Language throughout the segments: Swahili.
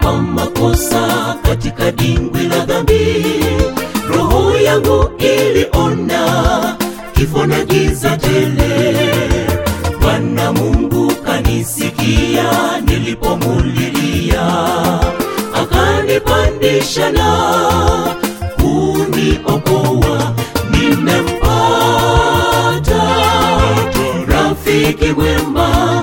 kwa makosa katika dimbwi la dhambi roho yangu iliona kifo na giza tele bwana mungu kanisikia nilipomulilia akanipandisha na kuniokoa nimempata rafiki mwema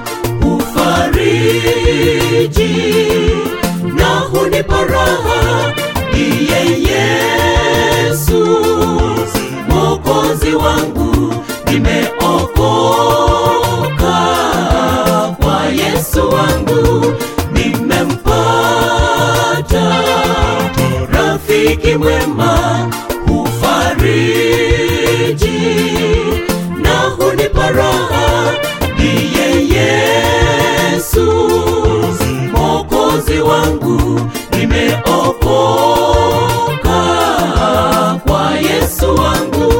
ufariji na hunipa raha ndiye yesu mwokozi wangu nimeokoka kwa yesu wangu nimempata rafiki mwema ufariji na hunipa raha ndiye yesu mwokozi wangu nimeokoka kwa yesu wangu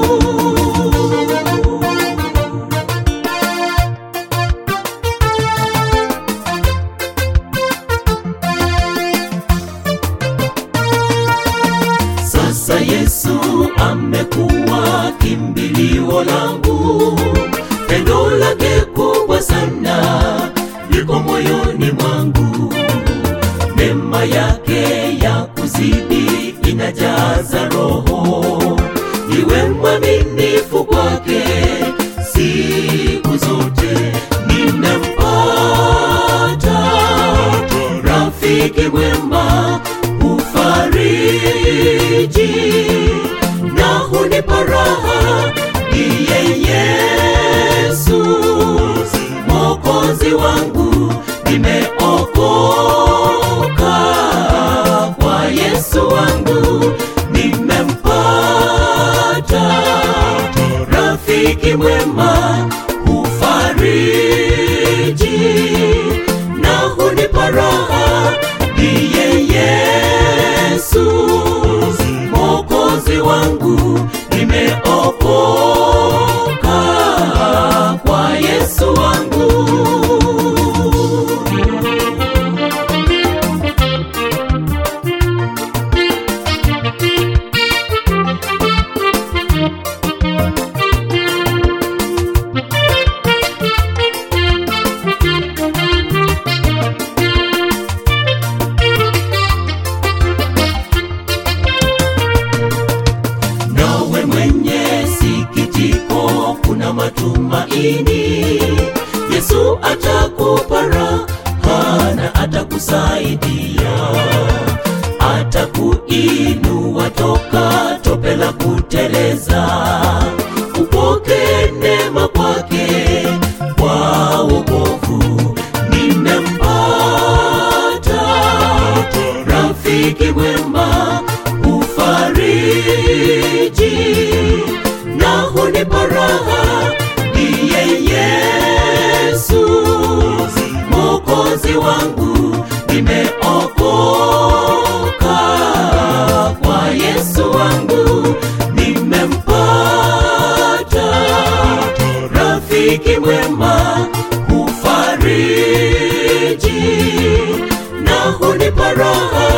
sasa yesu amekuwa kimbilio langu pendo lake kubwa sana liko moyoni mwangu neema yake ya kuzidi inajaza roho iwe mwaminifu kwake siku zote nimempata rafiki mwema ufariji na hunipa raha ndiye yesu mwokozi wangu nimeokoka kwa yesu wangu nimempata rafiki mwema ufariji na hunipa raha ndiye yesu mwokozi wangu nimeokoka kwa yesu wangu nawe mwenye sikitiko kuna matumaini yesu atakupa raha na atakusaidia atakuinua toka tope la kuteleza upoke neema kwake kwa wokovu nimempata rafiki mwema ufariji na hunipa raha ndiye yesu mwokozi wangu nimeokoka kwa yesu wangu nimempata rafiki mwema ufariji na hunipa raha